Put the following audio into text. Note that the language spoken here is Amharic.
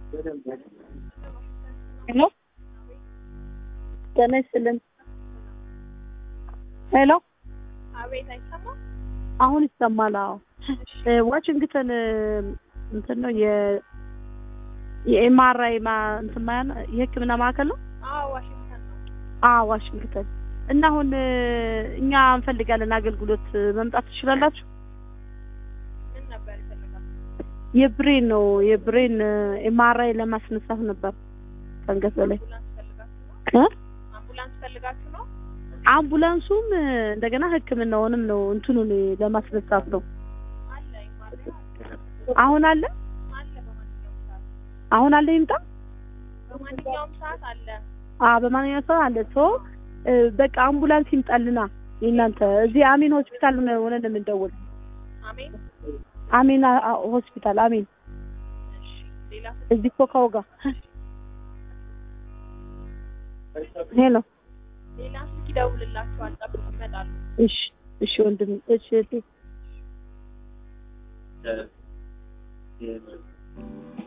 ሄሎ ጤና ይስጥልን። ሄሎ አቤት፣ አይሰማም? አሁን ይሰማል? አዎ እ ዋሽንግተን እ እንትን ነው የ የኤምአርአይ ማ እንትን ማ የሕክምና ማዕከል ነው? አዎ፣ ዋሽንግተን ነው። አዎ ዋሽንግተን እና አሁን እ እኛ እንፈልጋለን አገልግሎት እ መምጣት ትችላላችሁ? ምን ነበር ይፈልጋል? የብሬን ነው የብሬን ኤምአርአይ ለማስነሳት ነበር ከአንገት በላይ አምቡላንስ ፈልጋችሁ ነው? እ አምቡላንስ ፈልጋችሁ ነው? አምቡላንሱም እ እንደገና ሕክምናውንም ነው እንትኑን ለማስነሳት ነው። አለ ይማለ አሁን አለ አለ በማንኛውም ሰዓት አሁን አለ ይምጣ በማንኛውም ሰዓት አለ። አ በማንኛውም ሰው አለ ሶ እ በቃ አምቡላንስ ይምጣልና የእናንተ እዚህ አሚን ሆስፒታል ነው ሆነን የምንደውል አሜን። አሚን አ- አ- ሆስፒታል አሚን እሺ፣ ሌላ እዚህ ኮካው ጋር ሄሎ ሌላ ስልክ ይደውልላችኋል። ጠብቁ፣ ይመጣሉ። እሺ እሺ ወንድም እሺ እህቴ